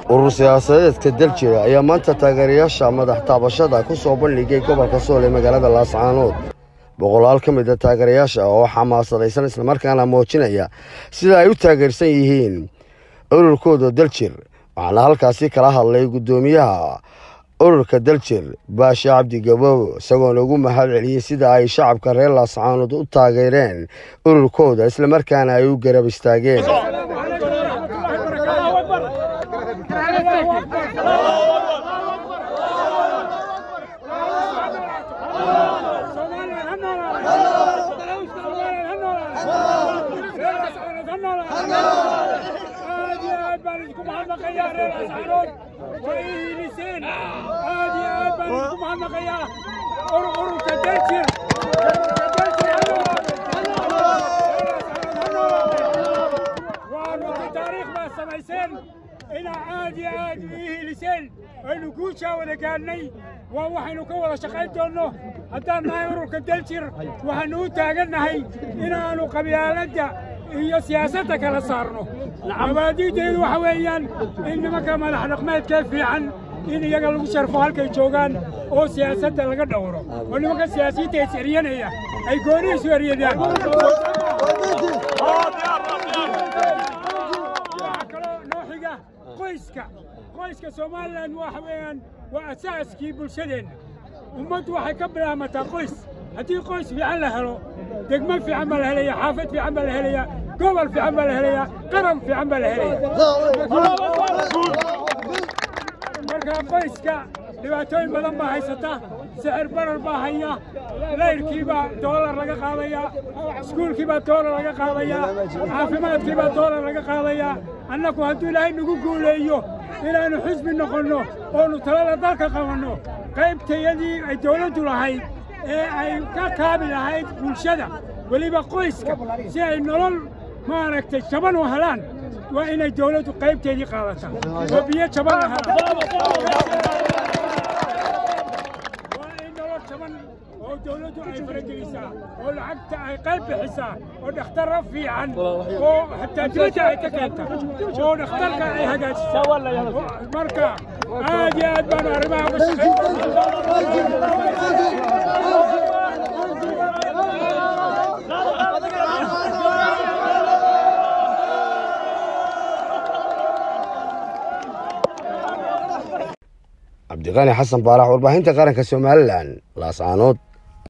urur siyaasadeedka daljira ayaa maanta taageerayaasha madax taabashada ku soo bandhigay gobolka sool ee magaalada laascaanood boqolaal ka mid a taageerayaasha oo xamaasadaysan islamarkaana muujinaya sida ay u taageersan yihiin ururkooda daljir waxaana halkaasi kala hadlay guddoomiyaha ururka daljir baashe cabdi gaboobo isagoona ugu mahad celiyey sida ay shacabka reer laascaanood u taageereen ururkooda islamarkaana ay u garab istaageen inaa aad iyo aad ii hiliseen aynu guushaa wada gaadhnay waa waxaynu ka wada shaqayn doonno haddaan nahay ururka daljir waxaannu u taagannahay inaannu qabyaaladda iyo siyaasadda kala saarno mabaadi'deedu waxa weeyaan in nimanka madax dhaqmeedkee fiican in iyaga lagu sharfo halkay joogaan oo siyaasadda laga dhowro oo nimanka siyaasiyiinta is eryanaya ay gooni isu eryadaan qoyska qoyska somalilan waxa weeyaan waa asaaskii bulshadeenna ummaddu waxay ka bilaamataa qoys haddii qoys fiican la helo degmo fiican baa la helaya xaafad fiican baa la helaya gobol fiican baa la helaya qaran fiican baa la helaya marka qoyska dhibaatooyin badan baa haysata sixir barar baa haya layrkiibaa doolar laga qaadayaa iskuulkiibaa doolar laga qaadayaa caafimaadkiibaa doolar laga qaadayaa annagu hadduu ilaahay nagu guuleeyo inaannu xisbi noqonno oonu talada dalka qabanno qaybtayadii ay dawladdu lahayd ee ay ka kaabi lahayd bulshada weliba qoyska si ay nolol maaragtay jaban u helaan waa inay dawladdu qaybteedii qaadataa oo biyo jaban la helaan waa in nolol jaban oo dawladdu ay faragelisaa oo lacagta ay qayb bixisaa oo dhakhtarro fiican oo xataa dibadda ay ka keenta oo dhakhtarka ay hagaajisaa marka aad iyo aad baan arrimaha uga cabdiqaani xasan baarax warbaahinta qaranka somalilan laascaanood